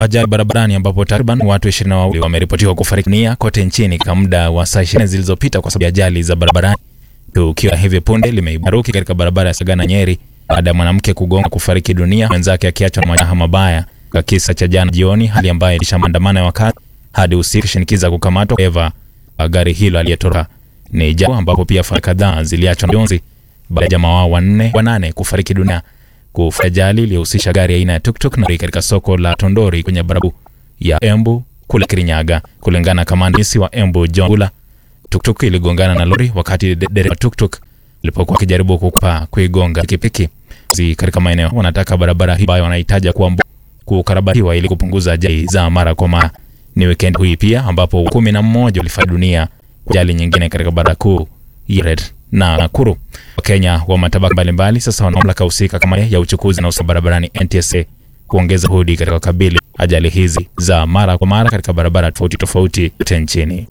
ajali barabarani ambapo takriban watu 22 wameripotiwa kufariki dunia kote nchini kwa muda wa saa 20 zilizopita kwa sababu ya ajali za barabarani. Tukio la hivi punde limeibaruki katika barabara ya Sagana Nyeri baada ya mwanamke kugonga kufariki dunia, mwenzake akiachwa na majeraha mabaya kwa kisa cha jana jioni, hali ambayo ilisha maandamano ya wakazi hadi usiku shinikiza kukamatwa dereva wa gari hilo aliyetoroka. Ni jambo ambapo pia familia kadhaa ziliachwa na majonzi baada ya jamaa wao wanne wanane kufariki dunia kufuatia ajali iliyohusisha gari aina ya tuktuk na katika soko la Tondori kwenye barabara ya Embu kule Kirinyaga. Kulingana na kamandisi wa Embu John Gula, tuktuk iligongana na lori wakati dereva tuktuk ilipokuwa akijaribu kupa kuigonga pikipiki. Katika maeneo wanataka barabara hii ambayo wanahitaji kuwa kukarabatiwa ili kupunguza ajali za mara kwa mara. Ni weekend hii pia ambapo kumi na mmoja walifariki dunia kwa ajali nyingine katika barabara kuu ya Red na Nakuru. Wakenya wa matabaka mbalimbali sasa wana mamlaka husika kama ya uchukuzi na usalama barabarani NTSA kuongeza juhudi katika kukabili ajali hizi za mara kwa mara katika barabara tofauti tofauti kote nchini.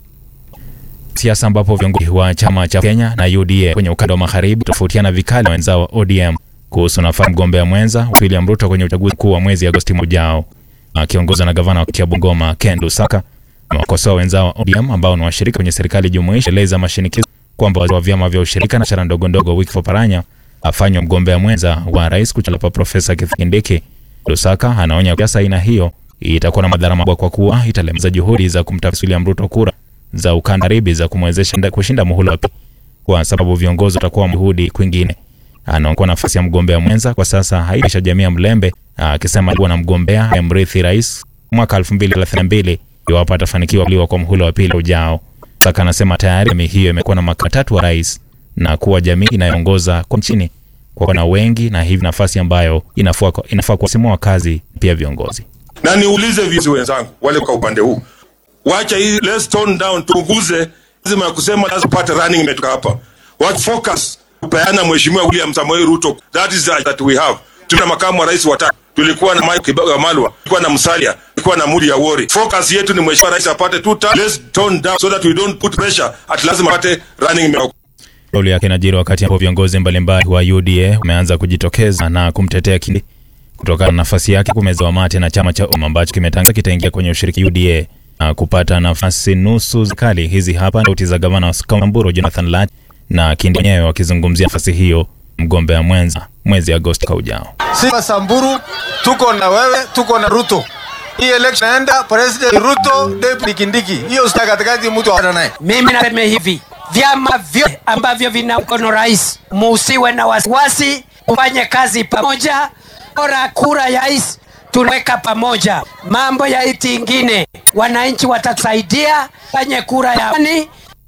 Siasa ambapo viongozi wa chama cha Kenya na UDA kwenye ukanda wa magharibi tofautiana vikali na wenzao wa ODM kuhusu nafasi mgombea mwenza William Ruto kwenye uchaguzi mkuu wa mwezi Agosti ujao. Akiongozwa na gavana wa Bungoma Ken Lusaka, wakosoa wenzao wa ODM ambao ni washirika kwenye serikali jumuishi, eleza mashinikizo kwamba waziri wa vyama vya ushirika na biashara ndogo ndogo Wycliffe Oparanya afanywe mgombea mwenza wa rais kuchapa Profesa Kithure Kindiki. Lusaka anaonya kiasi aina hiyo itakuwa na madhara makubwa kwa kuwa italemeza juhudi za kumtafutia William Ruto kura za ukanda ribi za kumwezesha kushinda muhula wa pili, kwa sababu viongozi watakuwa juhudi kwingine. Anaokuwa nafasi ya mgombea mwenza kwa sasa haiisha jamii ya Mlembe, akisema kuwa na mgombea amrithi rais mwaka 2032 iwapo atafanikiwa kuliwa kwa muhula wa pili ujao. Saka anasema tayari jamii hiyo imekuwa na makamu tatu wa rais na kuwa jamii inayoongoza kwa nchini kwa na wengi, na hivi nafasi ambayo inafaa inafaa kuwasimua kazi pia viongozi. Na niulize viongozi wenzangu wale kwa upande huu, wacha hii, let's tone down, tupunguze lazima ya kusema lazima pate running imetoka hapa, what focus kupeana Mheshimiwa William Samoei Ruto, that is that we have. Tuna makamu wa rais watatu, tulikuwa na Mike Kibaga Malwa, tulikuwa na Musalia, tulikuwa na Mudi Awori. Focus yetu ni Mheshimiwa rais apate tuta, let's tone down so that we don't put pressure at lazima apate running imetoka Kauli yake inajiri wakati ambapo viongozi mbalimbali wa UDA wameanza kujitokeza na kumtetea Kindiki kutokana na nafasi yake kumezewa mate na chama cha umma ambacho kimetangaza kitaingia kwenye ushiriki UDA na kupata nafasi nusu kali. Hizi hapa sauti za gavana wa Samburu Jonathan Lat na Kindiki wenyewe wakizungumzia nafasi hiyo mgombea mwenza mwezi Agosti kwa ujao. Sisi Samburu tuko na wewe, tuko na Ruto. Hii election naenda president Ruto, deputy Kindiki. Hiyo sita katikati mtu ana naye. Mimi nasema hivi, vyama vyote ambavyo vina mkono rais, musiwe na wasiwasi, ufanye kazi pamoja. Bora kura ya rais tunaweka pamoja. Mambo ya iti ingine, wananchi watatusaidia, fanye kura ya amani.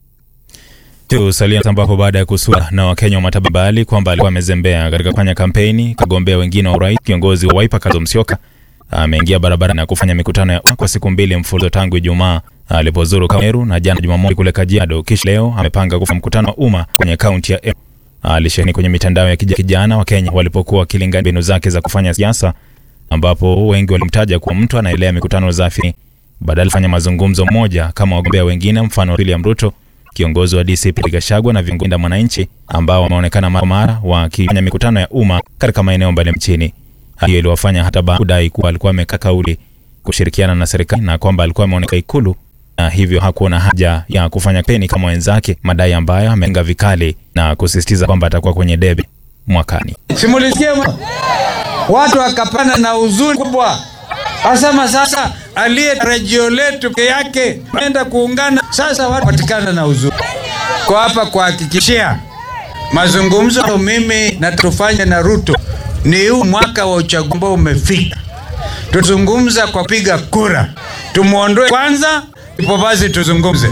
Tusalia ambapo baada ya kusua na Wakenya wa matabaka mbali kwamba alikuwa amezembea katika kufanya kampeni kagombea wengine wa urais, kiongozi wa Wiper Kalonzo Musyoka ameingia barabarani na kufanya mikutano ya kwa siku mbili mfululizo tangu Ijumaa alipozuru Meru na jana Jumamosi kule Kajiado. Kisha leo amepanga kufanya mkutano wa umma kwenye kaunti ya Embu. Alisheheni kwenye mitandao ya kijana wa Kenya walipokuwa wakilingana mbinu zake za kufanya siasa, ambapo wengi walimtaja kuwa mtu anaelea mikutano zafi badala kufanya mazungumzo moja kama wagombea wengine, mfano William Ruto, kiongozi wa DCP Gachagua na viongozi wa wananchi ambao wameonekana mara mara wakifanya mikutano ya umma katika maeneo mbalimbali nchini. Hiyo iliwafanya hata baadhi kudai kuwa alikuwa amekaa kauli kushirikiana na serikali na kwamba alikuwa ameonekana Ikulu na hivyo hakuona haja ya kufanya kampeni kama wenzake, madai ambayo ameenga vikali na kusisitiza kwamba atakuwa kwenye debe mwakani. Simulisikia watu wakapana na huzuni kubwa, asema sasa aliye rejeo letu peke yake enda kuungana sasa, watu patikana na huzuni. Kwa hapa kuhakikishia mazungumzo mimi na tufanye na Ruto ni huu mwaka wa uchaguzi ambao umefika, tuzungumza kwa piga kura, tumuondoe kwanza, ndipo basi tuzungumze.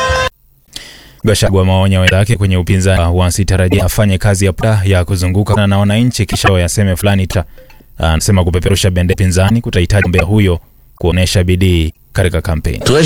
Gachagua maonya wenzake kwenye upinzani wasitarajia afanye kazi ya puta ya kuzunguka na wananchi kisha yaseme fulani ta. Anasema kupeperusha bendera pinzani kutahitaji mgombea huyo kuonesha bidii katika kampeni.